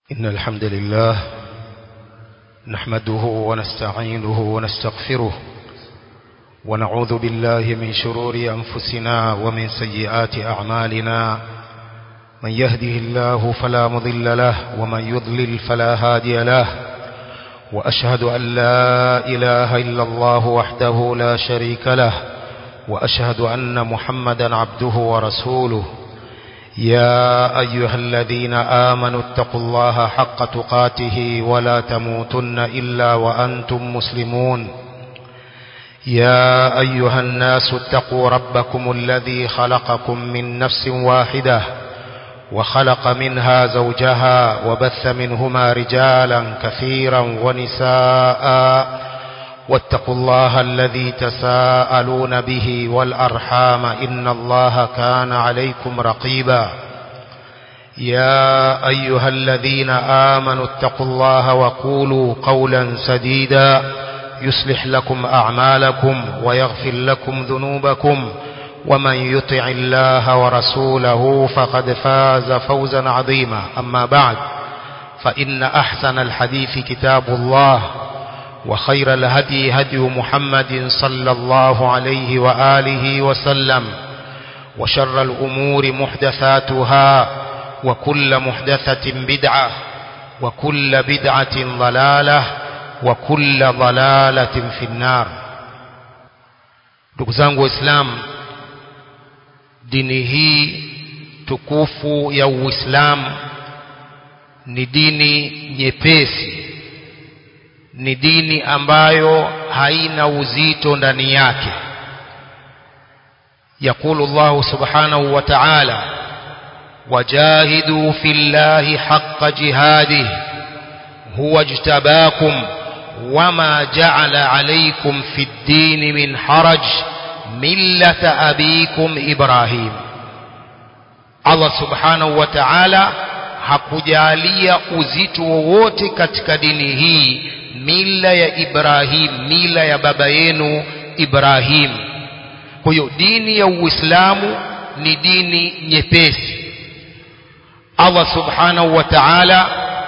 إن الحمد لله نحمده ونستعينه ونستغفره ونعوذ بالله من شرور أنفسنا ومن سيئات أعمالنا من يهده الله فلا مضل له ومن يضلل فلا هادي له وأشهد أن لا إله إلا الله وحده لا شريك له وأشهد أن محمدا عبده ورسوله يا أيها الذين آمنوا اتقوا الله حق تقاته ولا تموتن إلا وأنتم مسلمون يا أيها الناس اتقوا ربكم الذي خلقكم من نفس واحدة وخلق منها زوجها وبث منهما رجالا كثيرا ونساء واتقوا الله الذي تساءلون به والأرحام إن الله كان عليكم رقيبا يا أيها الذين آمنوا اتقوا الله وقولوا قولا سديدا يصلح لكم أعمالكم ويغفر لكم ذنوبكم ومن يطع الله ورسوله فقد فاز فوزا عظيما أما بعد فإن أحسن الحديث كتاب الله وخير الهدي هدي محمد صلى الله عليه وآله وسلم وشر الأمور محدثاتها وكل محدثة بدعة وكل بدعة ضلالة وكل ضلالة في النار دكزانgu Islam dini hii tukufu ya Uislamu ni dini nyepesi ni dini ambayo haina uzito ndani yake يقول الله سبحانه وتعالى وجاهدوا في الله حق جهاده هو اجتباكم وما جعل عليكم في الدين من حرج ملة أبيكم إبراهيم الله سبحانه وتعالى hakujalia uzito wowote katika dini hii mila ya Ibrahim mila ya baba yenu Ibrahim kwa hiyo dini ya Uislamu ni dini nyepesi Allah subhanahu wa ta'ala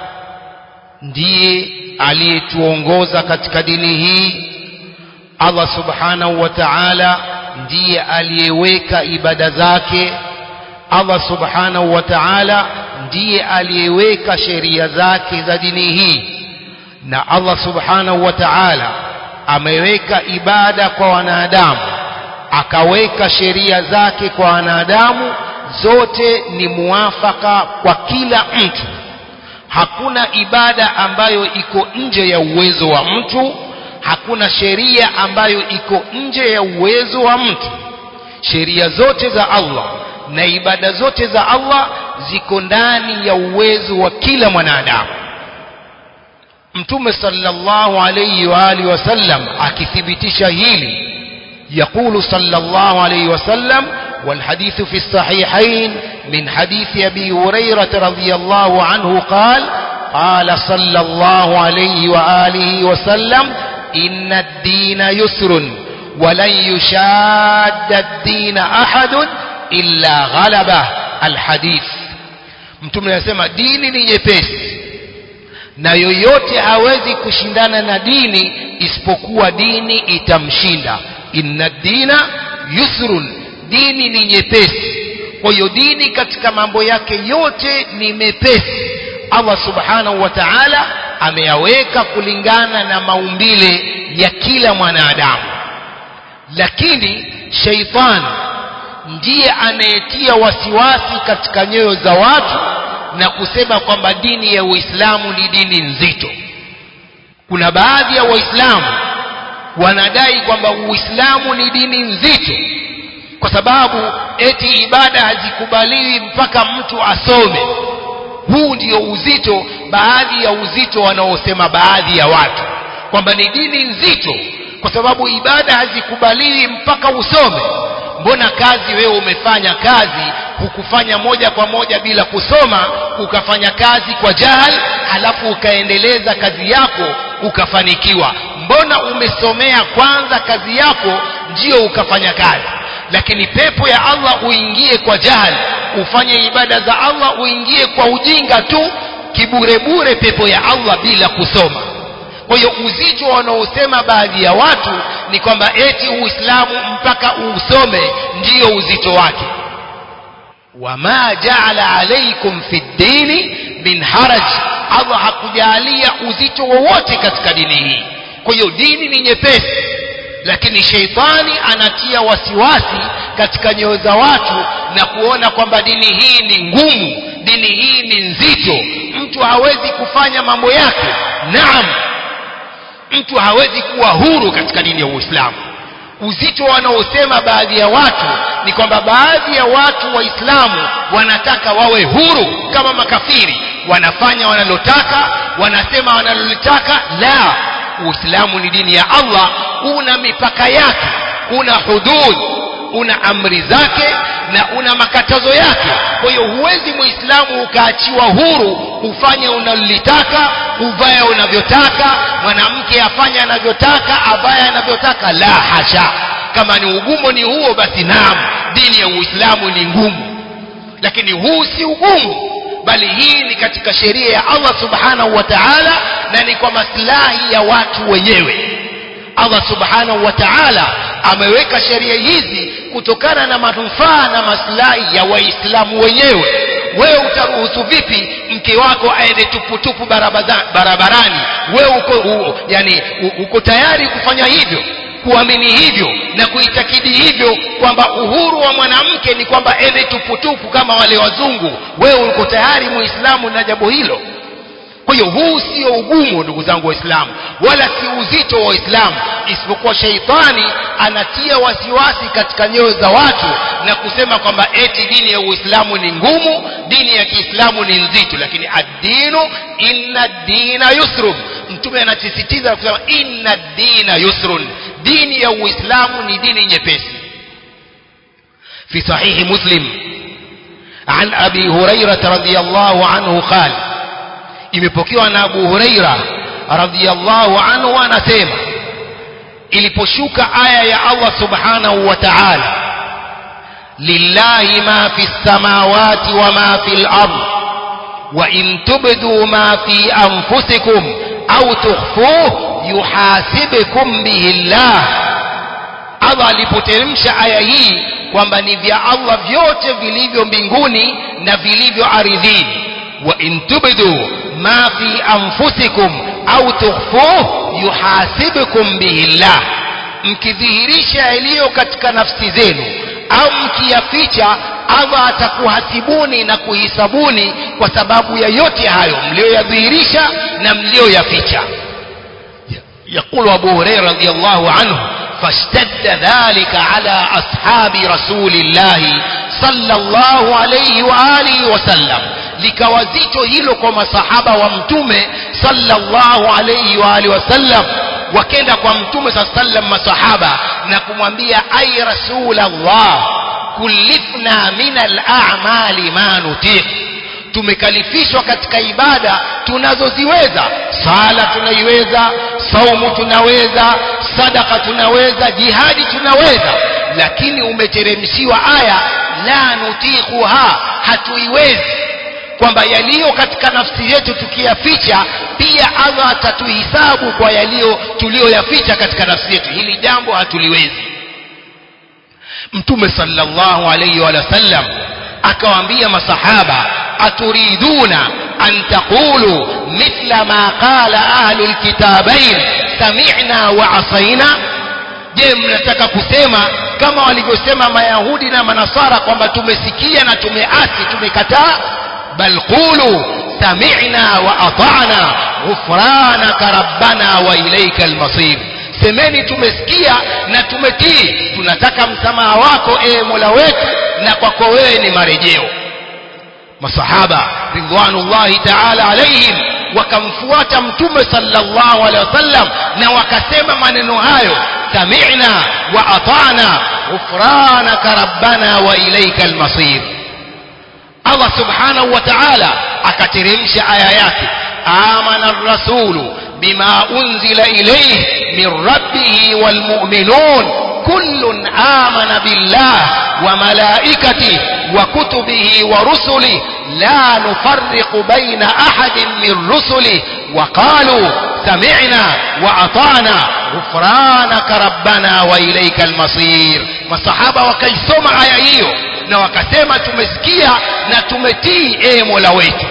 ndiye aliyetuongoza katika dini hii Allah subhanahu wa ta'ala ndiye aliyeweka ibada zake Allah subhanahu wa ta'ala ndiye aliyeweka sheria zake za dini hii na Allah subhanahu wa ta'ala ameweka ibada kwa wanadamu akaweka sheria zake kwa wanadamu zote ni muafaka kwa kila mtu hakuna ibada ambayo iko nje ya uwezo wa mtu hakuna sheria ambayo iko nje ya uwezo wa mtu sheria zote za Allah na ibada zote za Allah ziko ndani ya uwezo wa kila mwanadamu mtume sallallahu alayhi wa alihi wasallam akithibitisha hili يقول صلى الله عليه وسلم والحديث في الصحيحين من حديث أبي هريرة رضي الله عنه قال قال صلى الله عليه وآله وسلم إن الدين يسر ولن يشاد الدين أحد إلا غلبه الحديث mtume anasema dini ni nyepesi na yoyote hawezi kushindana na dini isipokuwa dini itamshinda inna dina yusrun dini ni nyepesi kwa hiyo dini katika mambo yake yote ni mepesi Allah subhanahu wa ta'ala ameyaweka kulingana na maumbile ya kila mwanadamu lakini sheitan ndiye anayetia wasiwasi katika nyoyo za watu na kusema kwamba dini ya Uislamu ni dini nzito kuna baadhi ya waislamu wanadai kwamba Uislamu ni dini nzito kwa sababu eti ibada hazikubaliwi mpaka mtu asome huu ndio uzito baadhi ya uzito wanaosema baadhi ya watu kwamba ni dini nzito kwa sababu ibada hazikubaliwi mpaka usome mbona kazi wewe umefanya kazi hukufanya moja kwa moja bila kusoma ukafanya kazi kwa jahal halafu ukaendeleza kazi yako ukafanikiwa mbona umesomea kwanza kazi yako ndio ukafanya kazi lakini pepo ya Allah uingie kwa jahal ufanye ibada za Allah uingie kwa ujinga tu kiburebure pepo ya Allah bila kusoma kwa hiyo uzito wanaosema baadhi ya watu ni kwamba eti uislamu mpaka usome ndiyo uzito wake wama jaala alaikum fi ddini min haraj allah hakujalia uzito wowote katika dini hii kwa hiyo dini ni nyepesi lakini sheitani anatia wasiwasi katika nyoyo za watu na kuona kwamba dini hii ni ngumu dini hii ni nzito mtu hawezi kufanya mambo yake naam mtu hawezi kuwa huru katika dini ya uislamu uzito wanaosema baadhi ya watu ni kwamba baadhi ya watu waislamu wanataka wawe huru kama makafiri wanafanya wanalotaka wanasema wanalolitaka la uislamu ni dini ya allah una mipaka yake una hudud una amri zake na una makatazo yake kwa hiyo huwezi muislamu ukaachiwa huru ufanye unalolitaka uvae unavyotaka mwanamke afanye anavyotaka avae anavyotaka la hasha kama ni ugumu ni huo basi naam dini ya uislamu ni ngumu lakini huu si ugumu bali hii ni katika sheria ya allah subhanahu wa taala na ni kwa maslahi ya watu wenyewe allah subhanahu wa taala ameweka sheria hizi kutokana na manufaa na maslahi ya waislamu wenyewe wewe utaruhusu vipi mke wako aende tuputupu barabarani wewe uko u, yani u, uko tayari kufanya hivyo kuamini hivyo na kuitakidi hivyo kwamba uhuru wa mwanamke ni kwamba ende tuputupu kama wale wazungu wewe uko tayari muislamu na jambo hilo kwa hiyo huu sio ugumu ndugu zangu waislamu wala si uzito wa waislamu isipokuwa sheitani anatia wasiwasi katika nyoyo za watu na kusema kwamba eti dini ya uislamu ni ngumu dini ya kiislamu ni nzito lakini addinu inna dina yusrun mtume anasisitiza kusema inna dina yusrun dini ya uislamu ni dini nyepesi في صحيح مسلم عن أبي هريرة رضي الله عنه قال imepokewa na Abu Huraira radhiyallahu anhu anasema iliposhuka aya ya Allah subhanahu wa ta'ala lillahi ma fi samawati wa ma fi al-ard wa in tubdu ma fi anfusikum au tukhfuhu yuhasibukum bihi Allah Allah alipoteremsha aya hii kwamba ni vya Allah vyote vilivyo mbinguni na vilivyo ardhini wa in tubdu ma fi anfusikum au tukhfuhu yuhasibukum bihi Allah mkidhihirisha yaliyo katika nafsi zenu au mkiyaficha Allah atakuhasibuni na kuhisabuni kwa sababu ya yote hayo mlioyadhihirisha na mlioyaficha يقول أبو هريرة رضي الله عنه فاشتد ذلك على أصحاب رسول الله صلى الله عليه وآله وسلم likawazito hilo kwa masahaba wa mtume sallallahu alayhi wa alihi wasallam wakenda kwa mtume saa sallam masahaba na kumwambia ay rasulallah kulifna min al-a'mali ma nutiq tumekalifishwa katika ibada tunazoziweza sala tunaiweza saumu tunaweza sadaka tunaweza jihadi tunaweza lakini umeteremshiwa aya la nutiquha hatuiwezi kwamba yaliyo katika nafsi yetu tukiyaficha pia Allah atatuhisabu kwa yaliyo tuliyoyaficha katika nafsi yetu hili jambo hatuliwezi mtume sallallahu alayhi wa sallam akawaambia masahaba aturiduna an taqulu mithla ma qala ahlu alkitabain sami'na wa asaina je mnataka kusema kama walivyosema mayahudi na manasara kwamba tumesikia na tumeasi tumekataa bal qulu sami'na wa ata'na ghufranaka rabbana wa ilayka almasir semeni tumesikia na tumetii tunataka msamaha wako ee mola wetu na kwako wewe ni marejeo masahaba ridwanullahi ta'ala alaihim wakamfuata mtume sallallahu alaihi wasallam na wakasema maneno hayo sami'na wa ata'na ghufranaka rabbana wa ilayka almasir Allah subhanahu wa ta'ala akateremsha aya yake amana ar-rasulu bima unzila ilayhi min rabbih wal mu'minun kullun amana billah wa malaikatihi wa kutubihi wa rusulihi لا نفرق بين أحد من رسله وقالوا سمعنا وأطعنا غفرانك ربنا وإليك المصير masahaba wakaisoma aya hiyo na wakasema tumesikia na tumetii ee mola wetu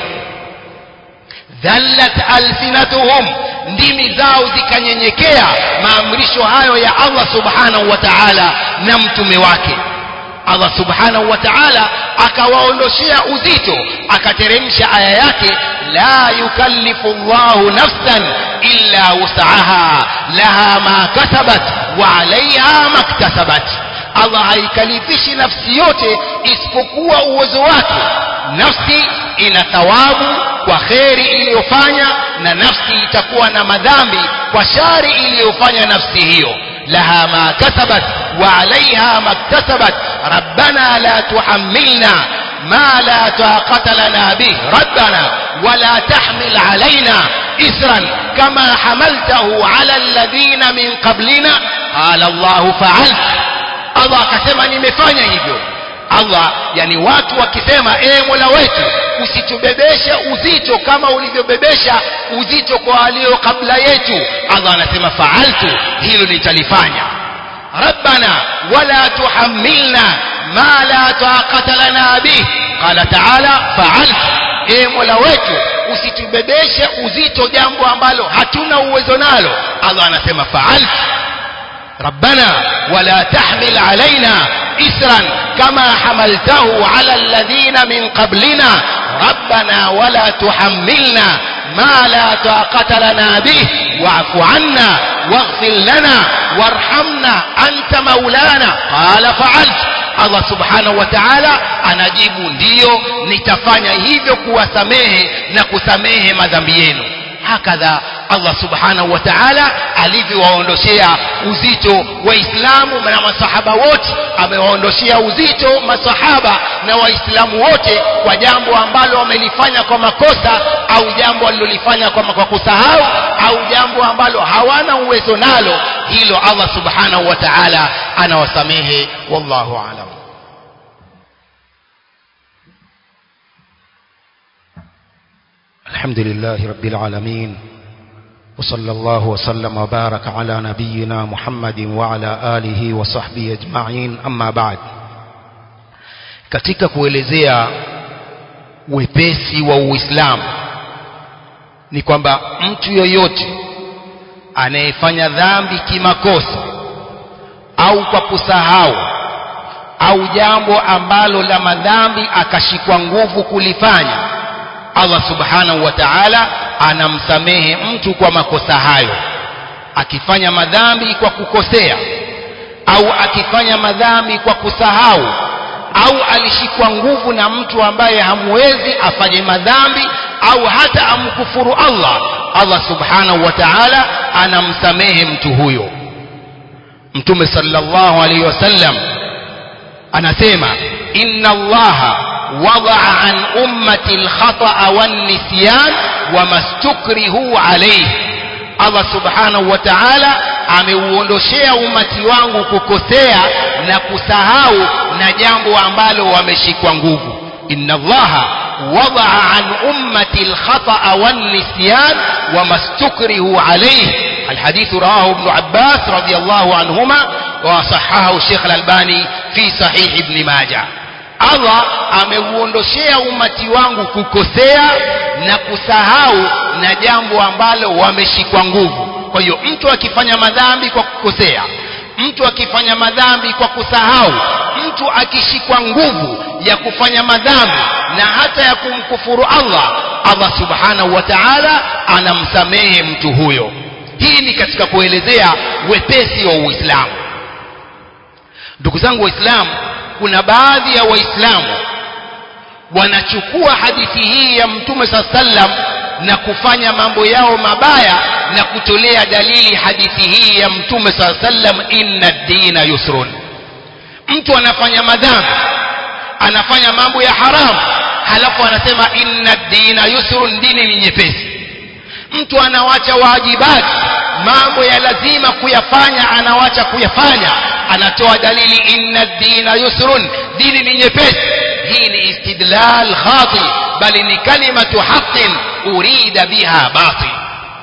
dhallat alsinatuhum ndimi zao zikanyenyekea maamrisho hayo ya allah subhanahu wa taala na mtume wake allah subhanahu wa taala akawaondoshea uzito akateremsha aya yake la yukallifu llahu nafsan illa wusaha laha ma kasabat wa alaiha maktasabat allah haikalifishi nafsi yote isipokuwa uwezo wake nafsi ina thawabu kwa kheri iliyofanya na nafsi itakuwa na madhambi kwa shari iliyofanya nafsi hiyo laha ma kasabat wa alaiha maktasabat rabbana la tuhammilna ما لا طاقة لنا به ربنا ولا تحمل علينا إسرا كما حملته على الذين من قبلنا قال الله فعلت Allah akasema nimefanya hivyo Allah yani watu wakisema ee Mola wetu usitubebeshe uzito kama ulivyobebesha uzito kwa walio kabla yetu Allah anasema faaltu hilo nitalifanya rabbana wala tuhammilna ma la taqata lana bih qala ta'ala faaltu ee Mola wetu usitubebeshe uzito jambo ambalo hatuna uwezo nalo Allah anasema faaltu ربنا ولا تحمل علينا إسرا كما حملته على الذين من قبلنا ربنا ولا تحملنا ما لا طاقة لنا به واعف عنا واغفر لنا وارحمنا أنت مولانا قال فعلت Allah subhanahu wa ta'ala anajibu ndiyo nitafanya hivyo kuwasamehe na kusamehe madhambi yenu hakadha Allah subhanahu wa ta'ala alivyowaondoshea uzito waislamu na masahaba wote amewaondoshea uzito masahaba na waislamu wote kwa jambo ambalo wamelifanya kwa makosa au jambo walilolifanya kwa, kwa kusahau au jambo ambalo hawana uwezo nalo hilo Allah subhanahu wa ta'ala anawasamehe wallahu alam الحمد لله رب العالمين وصلى الله وسلم وبارك على نبينا محمد وعلى آله وصحبه أجمعين أما بعد katika kuelezea wepesi wa Uislamu ni kwamba mtu yoyote anayefanya dhambi kimakosa au kwa kusahau au jambo ambalo la madhambi akashikwa nguvu kulifanya Allah subhanahu wa ta'ala anamsamehe mtu kwa makosa hayo akifanya madhambi kwa kukosea au akifanya madhambi kwa kusahau au alishikwa nguvu na mtu ambaye hamwezi afanye madhambi au hata amkufuru Allah Allah subhanahu wa ta'ala anamsamehe mtu huyo Mtume sallallahu alaihi wasallam anasema inna Allaha وضع عن أمة الخطأ والنسيان وما استكرهوا عليه Allah subhanahu wa ta'ala ameuondoshea umati wangu kukosea na kusahau na jambo ambalo wameshikwa nguvu inna allaha wadaa an ummati alkhata'a wan-nisyan wama stukrihu alayhi الحديث رواه ابن عباس رضي الله عنهما وصححه الشيخ الألباني في صحيح ابن ماجه Allah ameuondoshea umati wangu kukosea na kusahau na jambo ambalo wameshikwa nguvu. Kwa hiyo mtu akifanya madhambi kwa kukosea, mtu akifanya madhambi kwa kusahau, mtu akishikwa nguvu ya kufanya madhambi na hata ya kumkufuru Allah, Allah subhanahu wa ta'ala anamsamehe mtu huyo. Hii ni katika kuelezea wepesi wa Uislamu. Ndugu zangu Waislamu, kuna baadhi ya waislamu wanachukua hadithi hii ya mtume saa sallam na kufanya mambo yao mabaya na kutolea dalili hadithi hii ya mtume saa sallam inna dina yusrun mtu anafanya madhambi anafanya mambo ya haramu halafu anasema inna dina yusrun dini ni nyepesi mtu anawacha waajibati mambo ya lazima kuyafanya anawacha kuyafanya anatoa dalili inna dina yusrun dini ni nyepesi hii ni istidlal khati bali ni kalimatu haqqin urida biha batil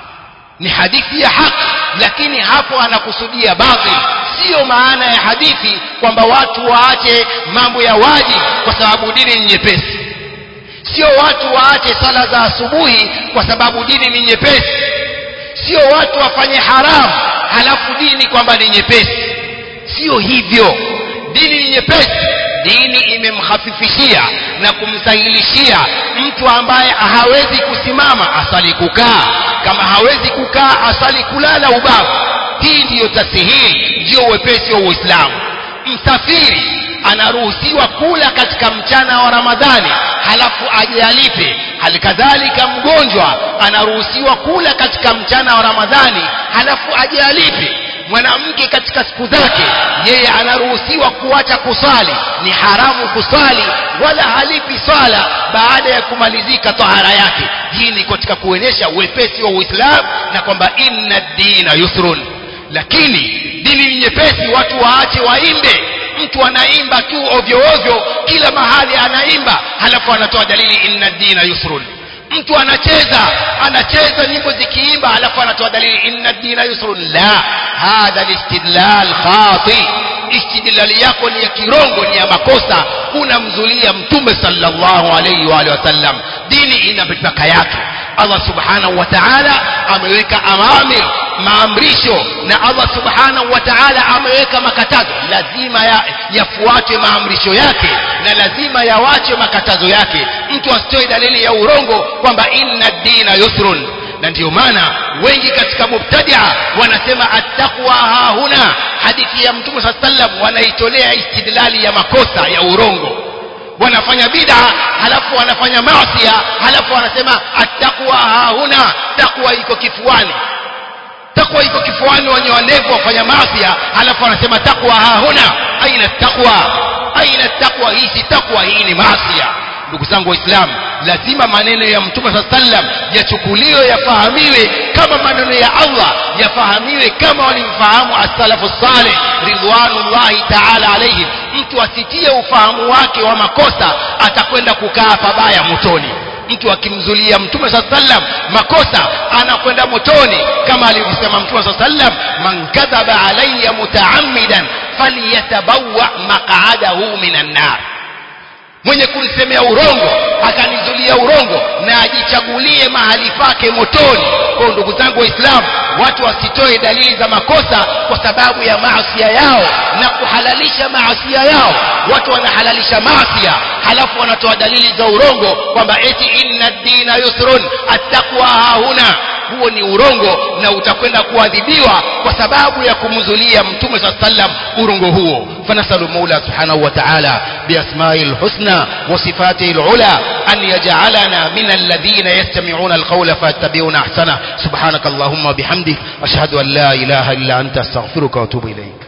ni hadithi ya haki lakini hapo anakusudia batil sio maana ya hadithi kwamba watu waache mambo ya waji kwa sababu dini ni nyepesi sio watu waache sala za asubuhi kwa sababu dini ni nyepesi sio watu wafanye haramu halafu dini kwamba ni nyepesi sio hivyo dini ni nyepesi dini imemhafifishia na kumsahilishia mtu ambaye hawezi kusimama asali kukaa kama hawezi kukaa asali kulala ubavu hii ndiyo tasihili ndiyo uwepesi wa uislamu msafiri anaruhusiwa kula katika mchana wa ramadhani halafu aje alipe halikadhalika mgonjwa anaruhusiwa kula katika mchana wa ramadhani halafu aje alipe mwanamke katika siku zake yeye anaruhusiwa kuacha kusali ni haramu kusali wala halipi swala baada ya kumalizika tahara yake hii ni katika kuonyesha uwepesi wa uislamu na kwamba inna dina yusrun lakini dini ni nyepesi watu waache waimbe mtu anaimba tu ovyo ovyo kila mahali anaimba halafu anatoa dalili inna dina yusrun mtu anacheza anacheza nyimbo zikiimba halafu anatoa dalili inna dina yusrun la hadha listidlal khati istidlali yako ni ya kirongo ni ya makosa unamzulia mtume sallallahu alayhi wa alihi wasallam dini ina mipaka yake Allah subhanahu wa ta'ala ameweka amamir maamrisho na Allah subhanahu wa ta'ala ameweka makatazo lazima ya, yafuatwe maamrisho yake na lazima yawache makatazo yake mtu asitoe dalili ya urongo kwamba inna dina yusrun na ndiyo maana wengi katika mubtadia wanasema attaqwa hahuna hadithi ya mtume saa sallam wanaitolea istidlali ya makosa ya urongo wanafanya bid'a halafu wanafanya maasiya halafu wanasema attaqwa hahuna takwa iko kifuani takwa iko kifuani wenye wanevu wafanya maasiya halafu wanasema takwa hahuna aina takwa aina takwa hii si takwa hii ni maasiya ndugu zangu waislamu lazima maneno ya mtume saa sallam yachukuliwe yafahamiwe kama maneno ya allah yafahamiwe kama walimfahamu as-salafu salih ridwanullahi taala alaihim mtu asitie ufahamu wake wa makosa atakwenda kukaa pabaya motoni mtu akimzulia mtume saa sallam makosa anakwenda motoni kama alivyosema mtume saa sallam man kadhaba alaya mutaammidan falyatabawa maqadahu minan nar mwenye kunisemea urongo akanizulia urongo na ajichagulie mahali pake motoni kwa ndugu zangu waislamu watu wasitoe dalili za makosa kwa sababu ya maasia yao na kuhalalisha maasia yao watu wanahalalisha maasia halafu wanatoa dalili za urongo kwamba eti inna dina yusrun attaqwa hahuna huo ni urongo na utakwenda kuadhibiwa kwa sababu ya kumzulia mtume saa sallam urongo huo fanasalu maula subhanahu wa ta'ala biasmai lhusna wa sifatihi lula an yaj'alana min alladhina yastami'una alqawla fayattabi'una ahsana subhanaka allahumma bihamdik ashhadu an la ilaha illa anta astaghfiruka wa atubu ilayk